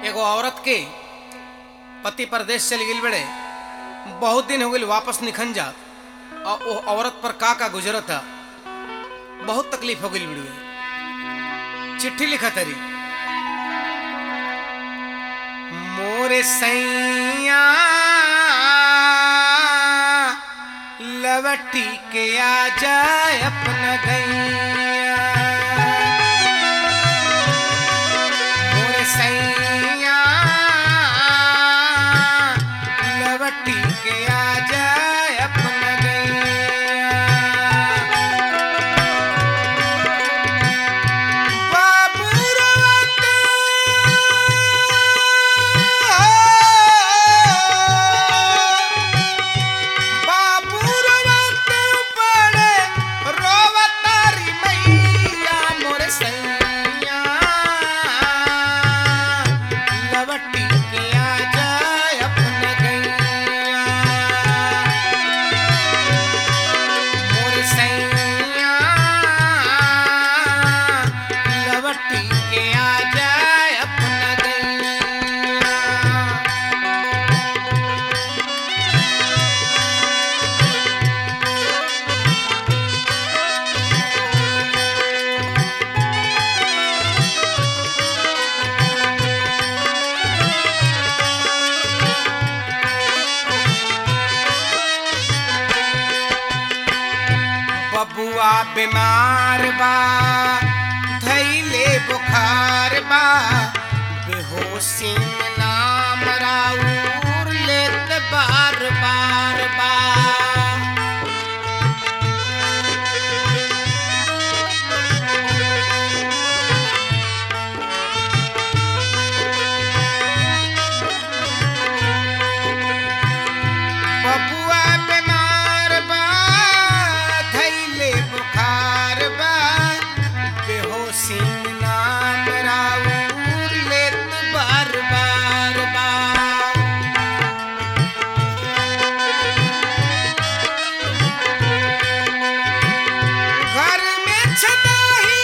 एगो औरत के पति परदेश चली गई बड़े बहुत दिन हो गई वापस निखन जात और वो औरत पर का का गुजरत है बहुत तकलीफ हो गई बड़ी चिट्ठी लिखा तरी मोरे सैया लवटी के आ जाए अपना गैया मोरे सैया लवटी के आ जाए अपना गैया बाबू रोवत बाबू रोवत बड़े रोवतारी मैया मोर सैया लवटी के आ जाए अपना गैया मोर सैया लवटी के आ जाए अपना गैया बबुआ बीमार बा धैले बुखार बा बेहोशी में नाम राउर लेत बार बार बा बबुआ बीमार बा धैले बुखार बा बेहोशी में नाम राउर लेत बार बार बा घर में छताही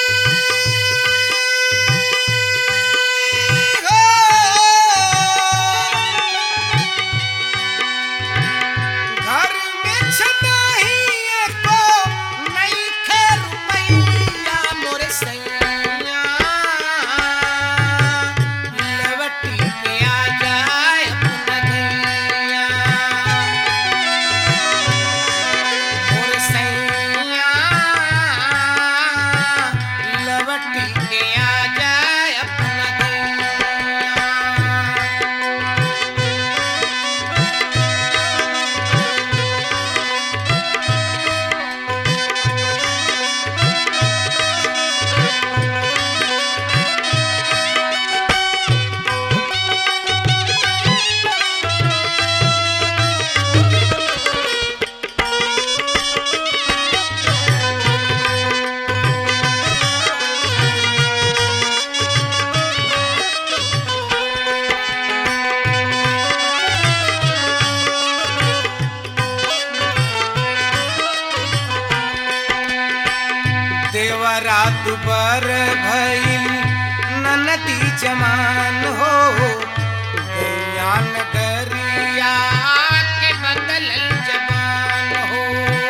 घर में छताही एको नइखे रुपैया मोरे सैया लवटी के आ जाए अपना गैया मोर सैया लवटी के आ जाए अपना गैया देवरा दुबर भइल ननदी जमान हो गैया नगरिया के बदल जबान हो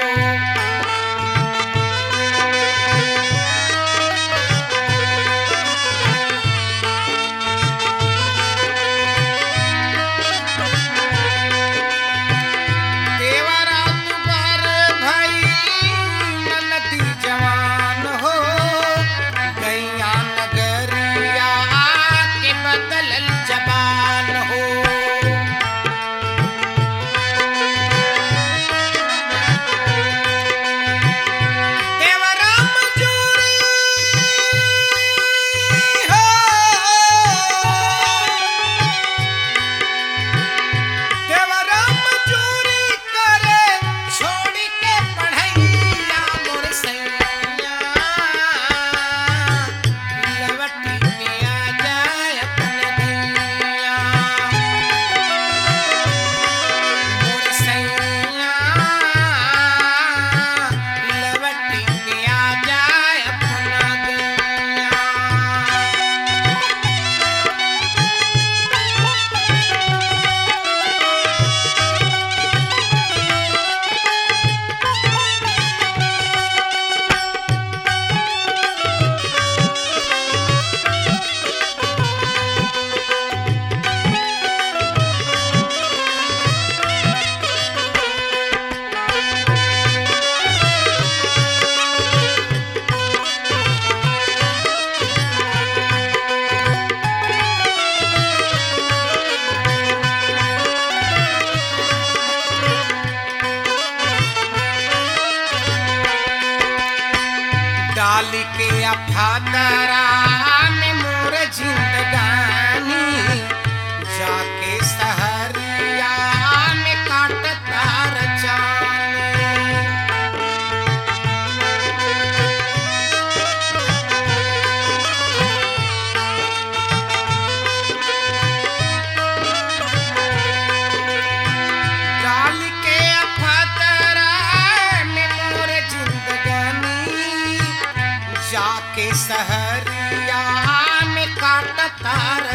देवरा दुबर भइल ननदी जवान हो गैया नगरिया के बदलल जबान हो देवरा मजूरी हो देवरा मजूरी करे छोड़ी के पढ़ैया मोर सैया लवटी के आ जाए अपना अफादरा में मोर जिंदगानी जाके सहरिया में काटता रचानी डाल के अफतरा में मोर जिंदगानी जाके सहरिया में काटता